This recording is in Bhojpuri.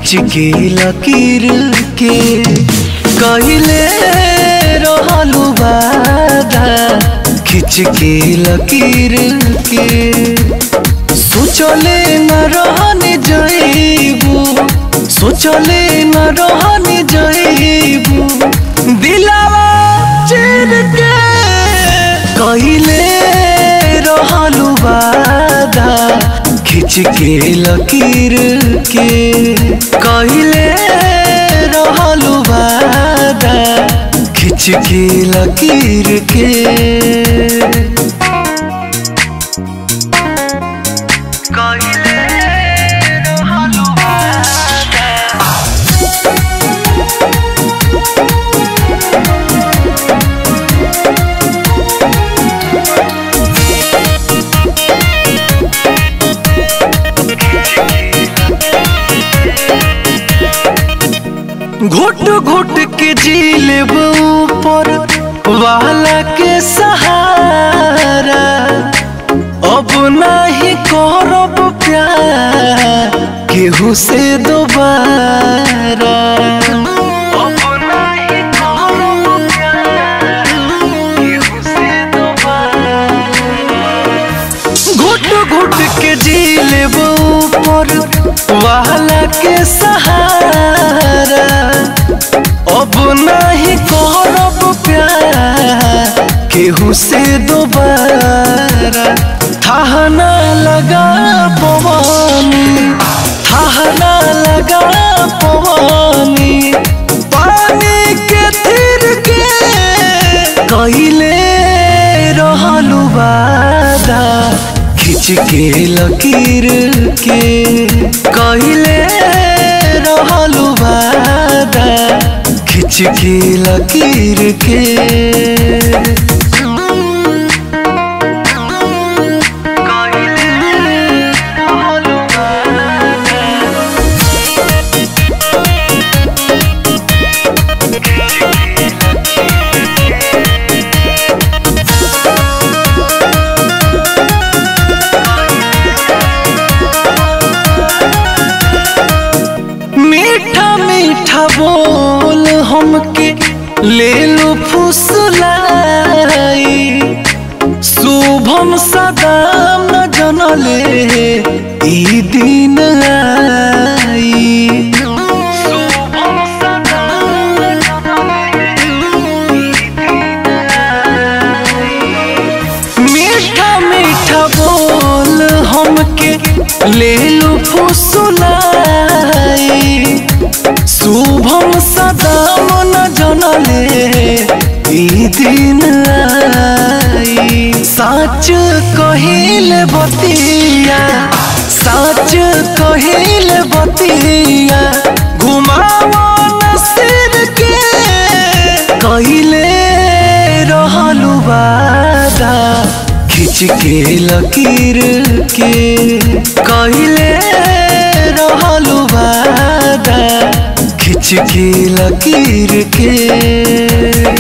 खिंच के लकीर के कहले रहलू वादा खिंच के लकीर के सोचले न रहने जईबू सोचले न रहने जईबू दिलावा चिर के कहले रहलू वादा खिंच के लकीर के कहले रहलू वादा खिंच के लकीर के कहले रहलू वादा घुट घुट के जी लेब ऊपर वाला के सहारा अब नहीं करब प्यार केहू से दोबारा अब नहीं करब प्यार केहू से दोबारा घुट घुट के जी लेब ऊपर वाला के सहारा अब नहीं करब प्यार केहू से दोबारा थाहना लगा पवानी थाहना लगा पवानी पानी के थिर के कहले रहलू वादा खिंच के लकीर के कहले रहलू वादा खिंच के लकीर के कहले रहलू वादा मीठा मीठा बोल हमके ले लो फुसलाई शुभम सदा न जनले ई दिन आई शुभम सदा न जनले ई दिन आई मीठा मीठा बोल हमके ले लो फुसलाई शुभम सदा मन जनले ई दिन आई सच कहिल बतिया सच कहिल बतिया घुमावन सिर के कहिले रहलू वादा खिंच के लकीर के कहले रहलू वादा खिंच के लकीर के